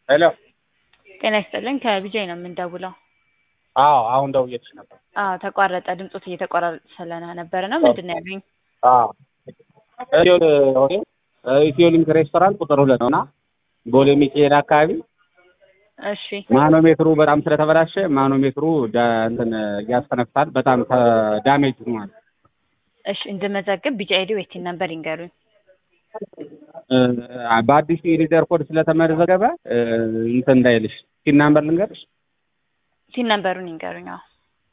ሄሎ ጤና ይስጥልን ከቢጃይ ነው የምንደውለው። አዎ አሁን ደውዬልሽ ነበር። አዎ ተቋረጠ፣ ድምፆት እየተቋረጠ ስለነበረ ነው። ምንድን ነው ያሉኝ? አዎ ኢትዮ ሆቴል ኢትዮ ሊንክ ሬስቶራንት ቁጥር ሁለት ነው እና ቦሌ ሚካኤል አካባቢ እሺ ማኖሜትሩ በጣም ስለተበላሸ ማኖሜትሩ ዳ- እንትን ያስተነፍሳል። በጣም ዳሜጅ ሆኗል። እሺ እንድመዘግብ ቢጫ አይዲ ወይቲን ነበር ይንገሩኝ። እ፣ በአዲስ የሊደር ኮድ ስለተመዘገበ እ፣ እንትን እንዳይልሽ ሲን ናምበር ልንገርሽ ሲን ነምበሩን ይንገሩኝ። አዎ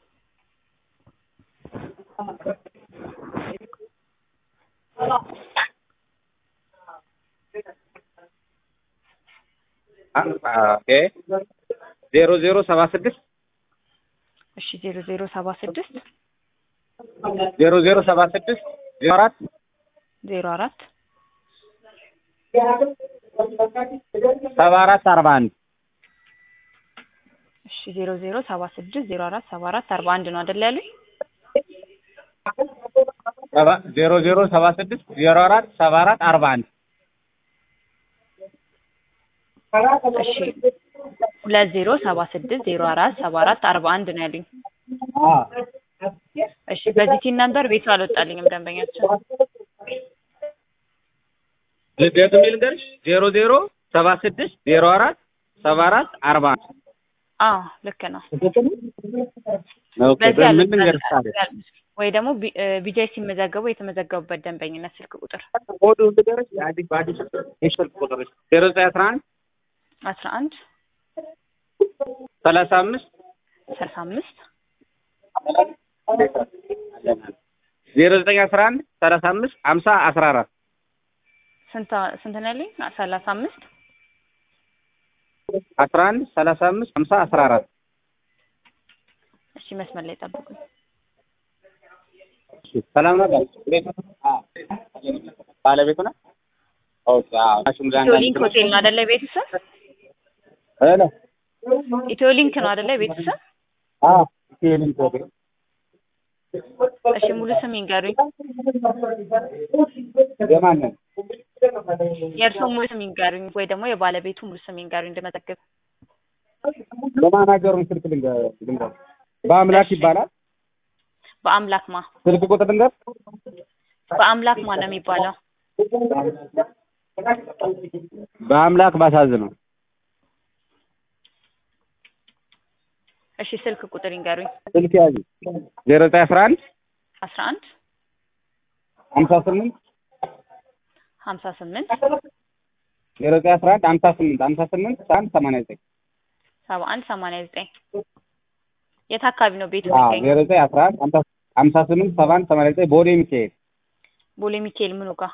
ኦኬ ዜሮ ዜሮ ሰባ ስድስት እሺ ዜሮ ዜሮ ሰባ ስድስት ዜሮ ዜሮ ሰባ ስድስት ዜሮ አራት ዜሮ አራት ሰባ አራት አርባ አንድ እሺ ዜሮ ዜሮ ሰባ ስድስት ዜሮ አራት ሰባ አራት አርባ አንድ ነው አይደል ያሉኝ? ሰባ- ዜሮ ዜሮ ሰባ ስድስት ዜሮ አራት ሰባ አራት አርባ አንድ እሺ ሁለት ዜሮ ሰባ ስድስት ዜሮ አራት ሰባ አራት አርባ አንድ ነው ያሉኝ። እሺ በዚህ ሲን ነምበር ቤቱ አልወጣልኝም ደንበኛቸው። ደግሜ ልንገርሽ ዜሮ ዜሮ ሰባ ስድስት ዜሮ አራት ሰባ አራት አርባ አንድ አዎ ልክ ነው። ኦኬ በዚህ በምን አልወጣልኝም ልንገርሽ ታዲያ ወይ ደግሞ ቢ- እ ቢጃይ ሲመዘገቡ የተመዘገቡበት ደንበኝነት ስልክ ቁጥር ኮዱ ልንገርሽ የአዲስ በአዲስ የስልክ ቁጥርሽ ዜሮ ዘጠኝ አስራ አንድ አስራ አንድ ሰላሳ አምስት ሰላሳ አምስት ዜሮ ዘጠኝ አስራ አንድ ሰላሳ አምስት ሀምሳ አስራ አራት ስንት ስንት ነው ያለኝ? ሰላሳ አምስት አስራ አንድ ሰላሳ አምስት ሀምሳ አስራ አራት እሺ መስመር ላይ ጠብቁኝ። ሰላም ነው ባለቤቱ ነው ኦኬ አዎ እሱም ጋር ኢትዮ ሊንክ ሆቴል ነው አይደለ? ቤቱ ስም ሄሎ ኢትዮ ሊንክ ነው አይደለ? ቤቱ ስም አዎ ኢትዮ ሊንክ ሆቴል እሺ ሙሉ ስም ይንገሩኝ። የማንን የእርስዎ ሙሉ ስም ይንገሩኝ፣ ወይ ደግሞ የባለቤቱ ሙሉ ስም ይንገሩኝ እንድመዘግብ። የማናጀሩን ስልክ ልንገር ልንገር በአምላክ እሺ። ይባላል በአምላክ ማ ስልክ ቁጥር ልንገር በአምላክ ማ ነው የሚባለው? በአምላክ ባሳዝነው እሺ ስልክ ቁጥር ይንገሩኝ። ስልክ ያዙ ዜሮ ዘጠኝ አስራ አንድ አስራ አንድ ሀምሳ ስምንት ሀምሳ ስምንት ዜሮ ዘጠኝ አስራ አንድ ሀምሳ ስምንት ሀምሳ ስምንት አንድ ሰማንያ ዘጠኝ ሰባ አንድ ሰማንያ ዘጠኝ የት አካባቢ ነው ቤቱ አዎ የሚገኘው? ዜሮ ዘጠኝ አስራ አንድ ሀምሳ ሀምሳ ስምንት ሰባ አንድ ሰማንያ ዘጠኝ ቦሌ ሚካኤል ቦሌ ሚካኤል ምኑ ጋር?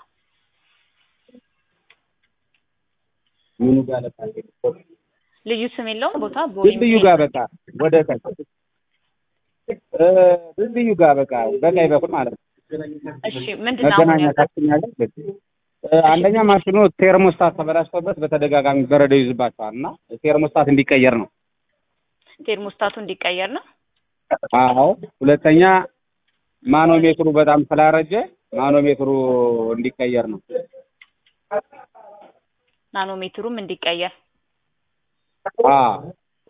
ምኑ ጋር ለካ ልዩ ስም የለውም ቦታ? ቦሌ ድልድዩ ሚካኤል ጋር በቃ ወደ ቀኝ እ ድልድዩ ጋር በቃ በቀኝ በኩል ማለት ነው እሺ ምንድን ነው አሁን መገናኛ ያልኩት? ታክሲኛ አለ እ አንደኛ ማሽኑ ቴርሞስታት ተበላሽቶበት በተደጋጋሚ በረዶ ይዝባቸዋል እና ቴርሞስታት እንዲቀየር ነው ቴርሞስታቱ እንዲቀየር ነው። አዎ ሁለተኛ ማኖሜትሩ በጣም ስላረጀ ማኖሜትሩ እንዲቀየር ነው ናኖሜትሩም እንዲቀየር። አዎ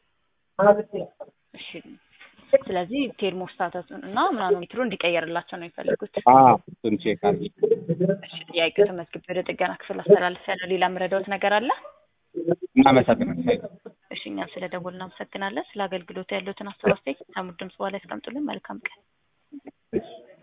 እሺ ስለዚህ ቴርሞስታቱን እና ናኖሜትሩ እንዲቀየርላቸው ነው የሚፈልጉት። አዎ እሱን ቼክ አድርጊ እሺ ጥያቄው ተመዝግቤ ወደ ጥገና ክፍል አስተላልፍ ያለው ሌላ የምረዳዎት ነገር አለ? እናመሰግናለን እሺ እኛም ስለ ደወል እናመሰግናለን። ስለ አገልግሎቱ ያለዎትን አስተያየት ከሙድ ድምጽ በኋላ ያስቀምጡልን። መልካም ቀን። እሺ